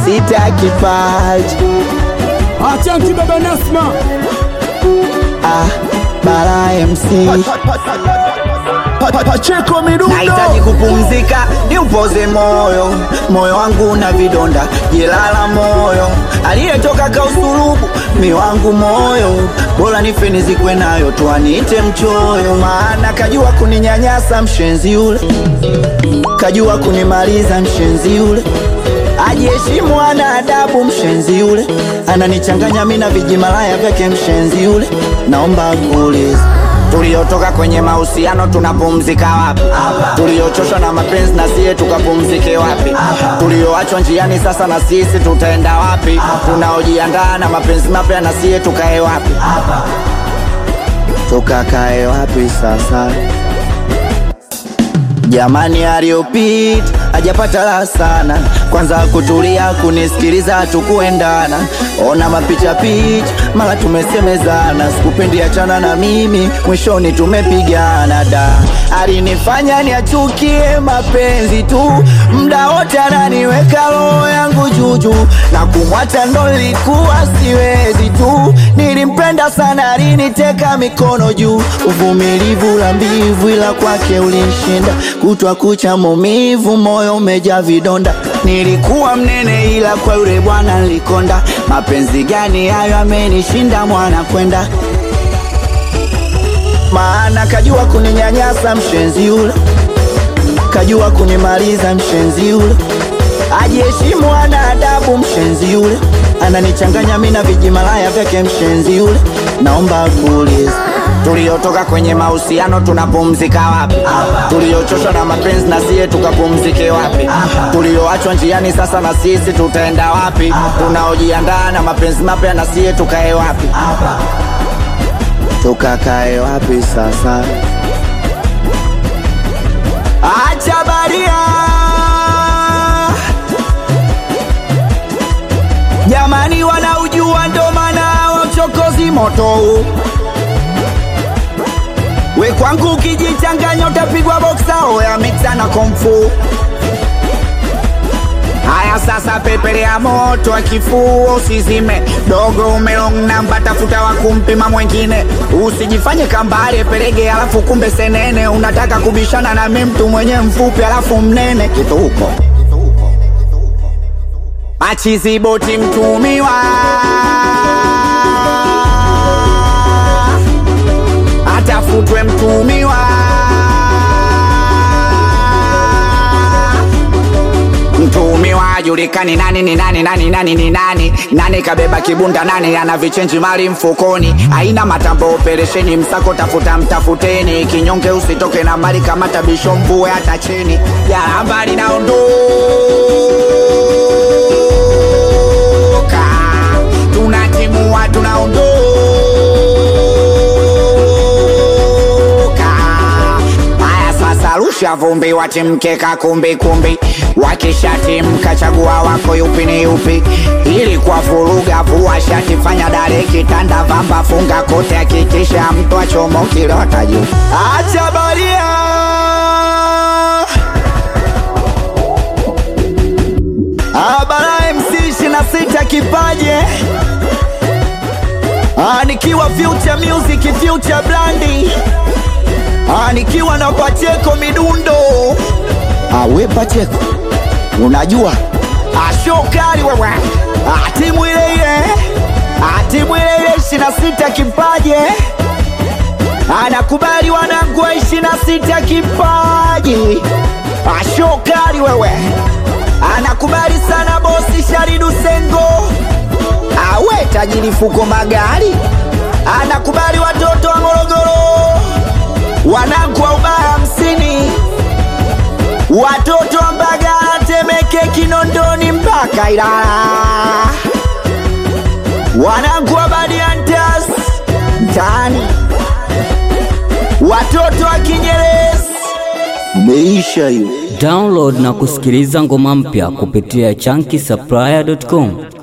sita kipaji Achanki baba Nasma ah, Bara MC Pacheko midundo Nahitaji kupumzika niupoze moyo, moyo wangu na vidonda, jilala moyo, aliyetoka kausulubu mi wangu moyo, bora nife nizikwe nayo, tuaniite mchoyo, maana kajua kuninyanyasa mshenzi yule, kajua kunimaliza mshenzi yule, ajiheshimu ana adabu mshenzi yule, ananichanganya mi na vijimalaya vyake mshenzi yule, naomba kuuliza tuliotoka kwenye mahusiano tunapumzika wapi? Tuliochoshwa na mapenzi na siye tukapumzike wapi? Tulioachwa njiani sasa na sisi tutaenda wapi? Tunaojiandaa na mapenzi mapya na siye tukae wapi? Tukakae wapi sasa? Jamani, aliyopita hajapata raha sana, kwanza kutulia kunisikiliza, tukuendana ona mapicha picha, mara tumesemezana, sikupendi achana na mimi, mwishoni tumepigana. Da, alinifanya niachukie mapenzi tu, mda wote ananiweka roho yangu juju, na kumwacha ndo nilikuwa siwezi tu, nilimpenda sana, aliniteka mikono juu, uvumilivu la mbivu, ila kwake ulinshinda, kutwa kucha maumivu, moyo umejaa vidonda, nilikuwa mnene, ila kwa yule bwana nilikonda. Mapenzi gani hayo amenishinda mwana kwenda, maana kajua kuninyanyasa mshenzi yule, kajua kunimaliza mshenzi yule, ajiheshimu ana adabu mshenzi yule, ananichanganya mi na vijimalaya vyake mshenzi yule, naomba kuuliza tuliotoka kwenye mahusiano tunapumzika wapi? Tuliochoshwa na mapenzi na siye tukapumzike wapi? Tulioachwa njiani sasa na sisi tutaenda wapi? Tunaojiandaa na mapenzi mapya na siye tukae wapi? Tukakae wapi sasa? Acha baria jamani, wanaujua ndo maana wa uchokozi moto huu We kwangu ukijichanganya utapigwa boksa oya mixa na komfu. Haya sasa, pepelea moto wa kifua usizime, dogo umelong namba, tafuta wa kumpima mwengine, usijifanye kambale pelege, alafu kumbe senene, unataka kubishana na mimi mtu mwenye mfupi alafu mnene kituko machizi boti mtumiwa atafutwe mtumiwa mtumiwa julikani nani ni nani nani nani ni nani nani kabeba kibunda nani ana vichenji mali mfukoni aina matambo operesheni msako tafuta mtafuteni kinyonge usitoke na mali kama tabisho mvue hata chini jaramba linaondoka tunatimua tunaondoka haya sasa rusha vumbi watimkeka kumbi kumbi wakishatimka chagua wako yupi ni yupi ili kwa furuga vua shati fanya dare kitanda vamba funga kote hakikisha mtu achomo kilota juu acha baria Abara MC 26 kipaje Ah, nikiwa future music future brandi Ah, nikiwa na Pacheko midundo Ah, we Pacheko unajua Ah, show kali wewe Ah, timu ile ile Ah, timu ile ile 26 kipaje anakubali wanangu wa 26 kipaji Ah, show kali wewe anakubali sana bosi Sharidu Sengo awe tajiri fuko magari anakubali watoto wa Morogoro wanangu wa ubaya hamsini watoto wa Mbagala Temeke Kinondoni mpaka Ilala wanangu wa Badiantas mtaani watoto wa Kinyerezi meisha hiyo Download na kusikiliza ngoma mpya kupitia chunky supplier.com.